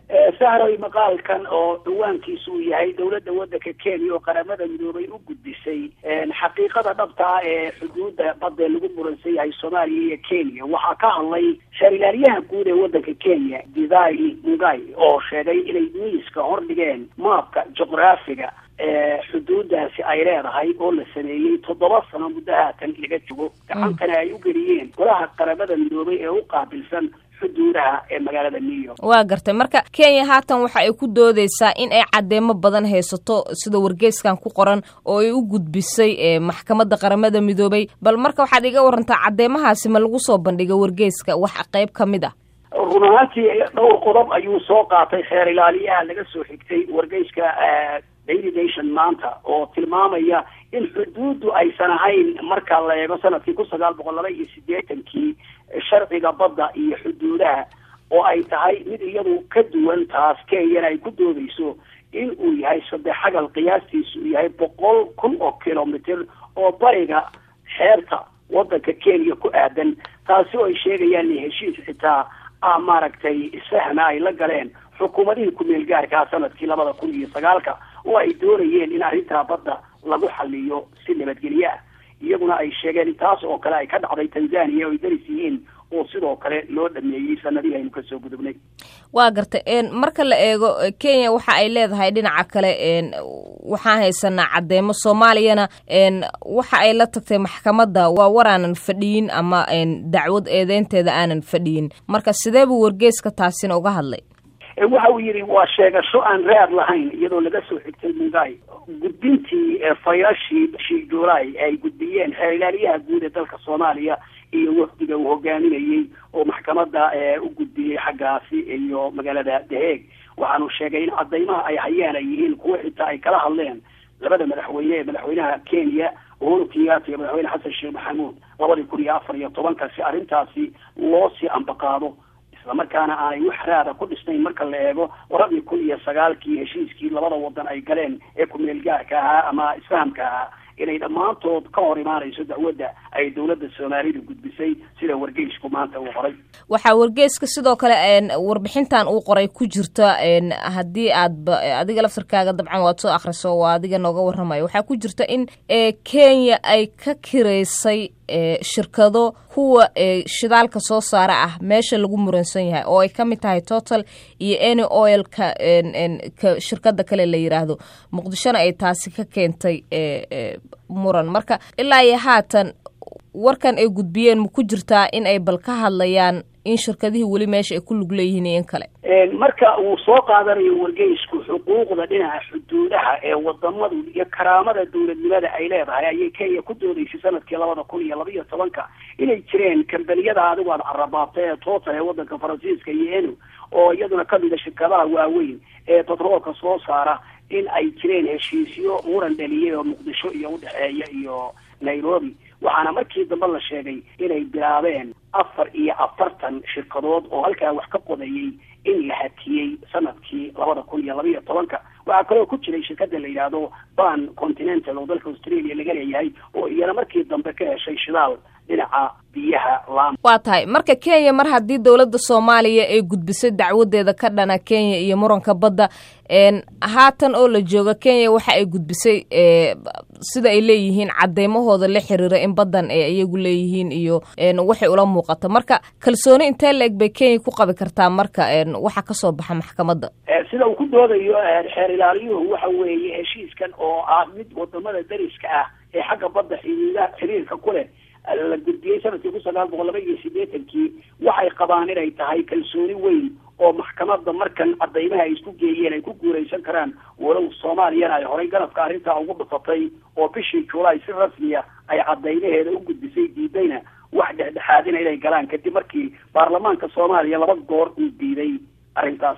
sahroy maqaalkan oo dhawaankiisu uu yahay dowladda waddanka kenya oo qaramada midoobay u gudbisay xaqiiqada dhabta ah ee xuduudda badda lagu muransan yahay soomaaliya iyo kenya waxaa ka hadlay shaarilaaliyaha guud ee waddanka kenya didai mugai oo sheegay inay miiska hordhigeen maabka juqraafiga ee xuduudaasi ay leedahay oo la sameeyey toddoba sano muddo haatan laga jogo gacantana ay u geliyeen golaha qaramada midoobay ee u qaabilsan xuduudaha ee magaalada new york waa gartay marka kenya haatan waxa ay ku doodeysaa in ay caddeemo badan haysato sida wargeyskan ku qoran oo ay u gudbisay maxkamadda qaramada midoobay bal marka waxaad iga warantaa caddeemahaasi ma lagu soo bandhiga wargeyska wax qayb ka mid ah run ahaantii dhowr qodob ayuu soo qaatay xeer ilaaliyaha laga soo xigtay wargeyska daily nation maanta oo tilmaamaya in xuduuddu aysan ahayn marka la eego sanadkii kun sagaal boqol laba iyo siddeetankii sharciga badda iyo xuduudaha oo ay tahay mid iyadu ka duwan taas kenyana ay ku doodeyso in uu yahay saddex xagal qiyaastiisu uu yahay boqol kun oo kilomitr oo bariga xeerta waddanka kenya ku aadan taasi oo ay sheegayaan in heshiis xitaa ah maaragtay sahna ay la galeen xukuumadihii ku-meel gaarkaa sanadkii labada kun iyo sagaalka oo ay doonayeen in arrintaa badda lagu xaliyo si nabadgelye ah iyaguna ay sheegeen in taas oo kale ay ka dhacday tanzania oo ay daris yihiin oo sidoo kale loo dhameeyey sanadihii aynu kasoo gudubnay waa gartay marka la eego kenya waxa ay leedahay dhinaca kale waxaan haysanaa caddeemo soomaaliyana waxa ay la tagtay maxkamadda waa war aanan fadhiyin ama dacwad eedeynteeda aanan fadhiyin marka sidee buu wargeeska taasina uga hadlay waxa uu yidhi waa sheegasho aan raad lahayn iyadoo laga soo xigtay mungai gudbintii fayashii bishii july ay gudbiyeen xeer ilaaliyaha guud ee dalka soomaaliya iyo wafdiga uu hogaaminayey oo maxkamadda u gudbiyey xaggaasi iyo magaalada daheeg waxaanu sheegay in cadaymaha ay hayaan ay yihiin kuwo xitaa ay kala hadleen labada madaxweyne ee madaxweynaha kenya uhuru kenyatta iyo madaxweyne xasan sheekh maxamuud labadii kun iyo afar iyo tobanka si arrintaasi loo sii ambaqaado islamarkaana aanay wax raada ku dhisnayn marka la eego labadii kun iyo sagaalkii heshiiskii labada wadan ay galeen ee ku-meel gaarka ahaa ama isfahamka ahaa inay dhammaantood ka hor imaanayso dacwadda ay dowladda soomaalida gudbisay sida wargeysku maanta uu qoray waxaa wargeyska sidoo kale warbixintan uu qoray ku jirta haddii aadba adiga laftarkaaga dabcan waad soo akhriso waa adiga nooga warramayo waxaa ku jirta in kenya ay ka kiraysay shirkado kuwa shidaalka soo saara ah meesha lagu muransan yahay oo ay ka mid tahay total iyo any oilka ka shirkada kale la yiraahdo muqdishona ay taasi ka keentay muran marka ilaa iyo haatan warkan ay gudbiyeen ma ku jirtaa in ay bal ka hadlayaan in shirkadihii weli meesha ay ku lug leeyihiin iyo in kale marka uu soo qaadanayo wargeysku xuquuqda dhinaca xuduudaha ee wadamadu iyo karaamada dowladnimada ay leedahay ayay kenya ku doodeysay sanadkii labada kun iyo laba iyo tobanka inay jireen kambaniyada adigu aad carabaabtay ee total ee wadanka faransiiska iyo enu oo iyaduna kamida shirkadaha waaweyn ee batroolka soo saara in ay jireen heshiisyo muran dhaliyay oo muqdisho iyo udhexeeya iyo nairobi waxaana markii dambe la sheegay inay bilaabeen afar iyo afartan shirkadood oo halkaa wax ka qodayay in la hakiyey sanadkii labada kun iyo laba iyo tobanka waxaa kaloo ku jiray shirkada la yidhaahdo ban continental oo dalka australia laga leeyahay oo iyana markii dambe ka heshay shidaal dhinaca biyaha laam waa tahay marka kenya mar haddii dowladda soomaaliya ay gudbisay dacwadeeda ka dhana kenya iyo muranka badda haatan oo la jooga kenya waxa ay gudbisay sida ay leeyihiin cadeymahooda la xiriira in baddan ay iyagu leeyihiin iyo waxay ula muuqata marka kalsooni intee la eg bay kenya ku qabi kartaa marka waxa kasoo baxa maxkamadda sida uu ku doodayo xeer ilaaliyuhu waxa weeye heshiiskan oo ah mid wadamada dariska ah ee xagga badda xidhiida xiriirka ku leh la gudbiyey sanadkii kun sagaal boqol laba iyo siddeetankii waxay qabaan inay tahay kalsooni weyn oo maxkamadda markan cadaymaha ay isku geeyeen ay ku guulaysan karaan walow soomaaliyana ay horay garabka arrintaa ugu dhufatay oo bishii juulaay si rasmiya ay cadaymaheeda u gudbisay diidayna wax dhexdhexaadina inay galaan kadib markii baarlamaanka soomaaliya laba goor uu diiday arrintaas